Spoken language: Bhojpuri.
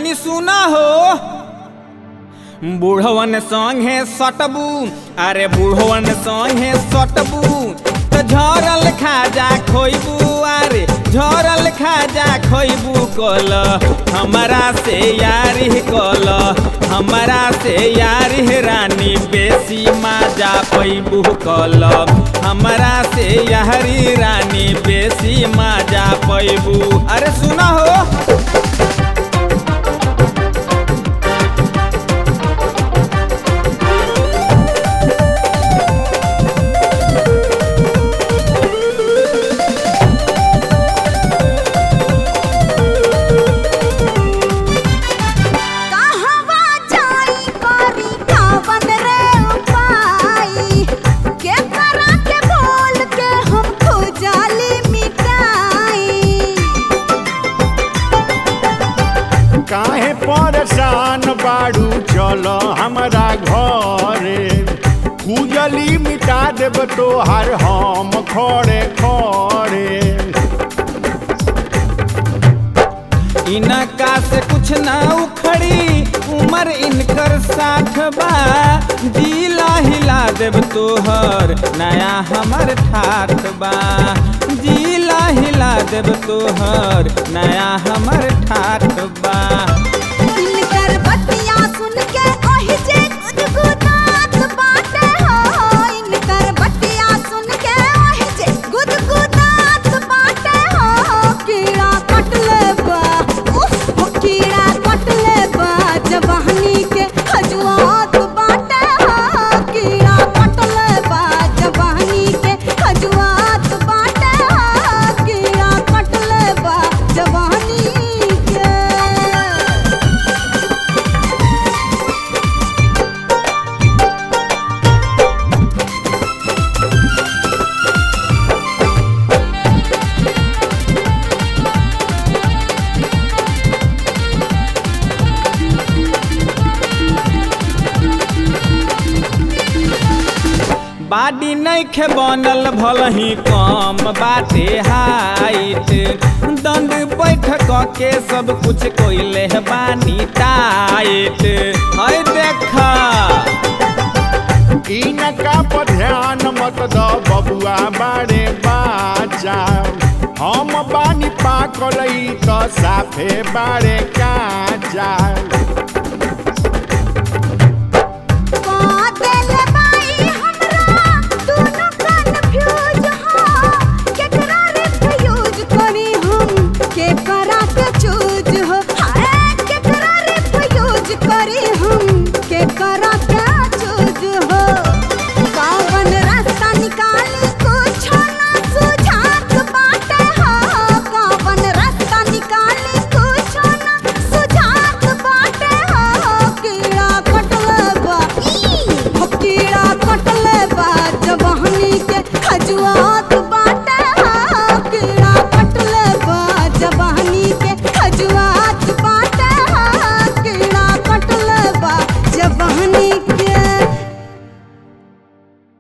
तनी सुना हो बूढ़वन संगे सटबू अरे बूढ़वन संगे सटबू तो झरल खाजा खोइबू अरे झरल खाजा खोइबू कल हमारा से यारी कल हमारा से यारी रानी बेसी माजा पैबू कल हमारा से यारी रानी बेसी माजा पैबू अरे सुना हो कहवा जाई करी कावन रे उपाई के करा के बोल के हम खुजाली मिटाई काहे परेशान बाड़ू चल हमरा घरे खुजली मिटा देब तोहार हम खड़े खड़े इनका से कुछ ना उखड़ी उम्र इनकर साठ बा जिला हिला देव तोहर नया हमर ठाठ बा जिला हिला देव तोहर नया हमर ठाठ बा इनकर बतिया सुन के ओहि जे गुदगुदात बाटे हो इनकर बतिया सुन के ओहि जे गुदगुदात बाटे हो कीड़ा कटले बा उफ कीड़ा कटले बा जवानी के खजुआत बाटे हो कीड़ा कटले बा जवानी के खजुआत बाटे हो कीड़ा कटले बा जवानी के बाडी नैखे बनल भलही कम बाटे हाइट दंड बैठक के सब कुछ कोइले बानी टाइट है देखा इनका पर ध्यान मत द बबुआ बारे बाचा हम बानी पाकल ई त साफे बारे काचा